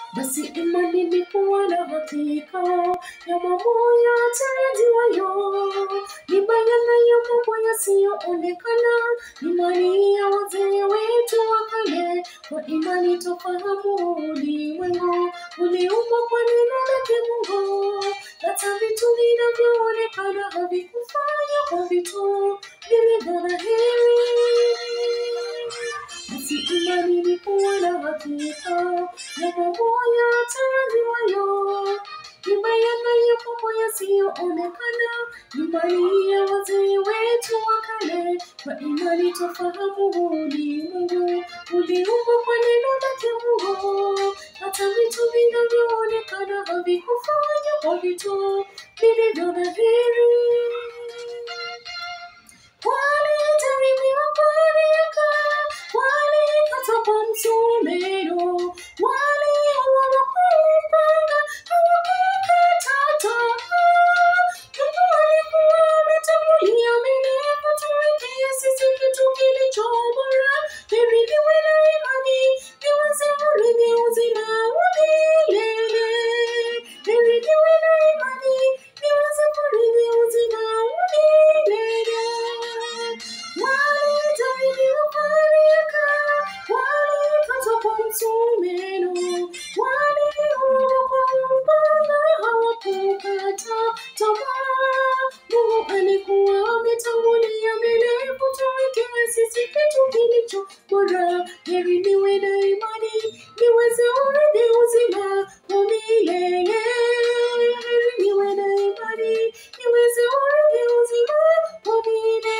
basi imani ni kuwa na hakika ya mambo yatarajiwayo, ni bayana ya mambo yasiyoonekana, imani ya wazee wetu wa kale. Kwa imani tofahamu ulimwengu uliumbwa kwa neno lake Mungu, hata vitu vinavyoonekana havikufanya kwa vitu vilivyo dhahiri. Basi imani ni kuwa na hakika ya mambo yatarajiwayo, ni bayana ya mambo yasiyoonekana, imani ya wazee wetu wa kale. Kwa imani tofahamu ulimwengu uliumbwa kwa neno lake Mungu, hata vitu vinavyoonekana havikufanya kwa vitu vilivyo dhahiri. Walitaribiwa kwa miaka, walikatwa kwa msumeno, waliuawa kwa upanga, hawakukata tamaa. Mungu alikuwa ametangulia mbele kutuwekea sisi kitu kilicho bora. Heri niwe na imani, niweze urithi uzima wa milele. Heri niwe na imani, niweze kurithi uzima wa milele. Walitahiriwa kwa miaka, walikatwa kwa msumeno, waliuawa kwa upanga, hawakukata tamaa. Mungu alikuwa ametangulia mbele kutuwekea sisi kitu kilicho bora. Heri niwe na imani, niweze urithi uzima wa milele. Heri niwe na imani, niweze urithi uzima wa milele.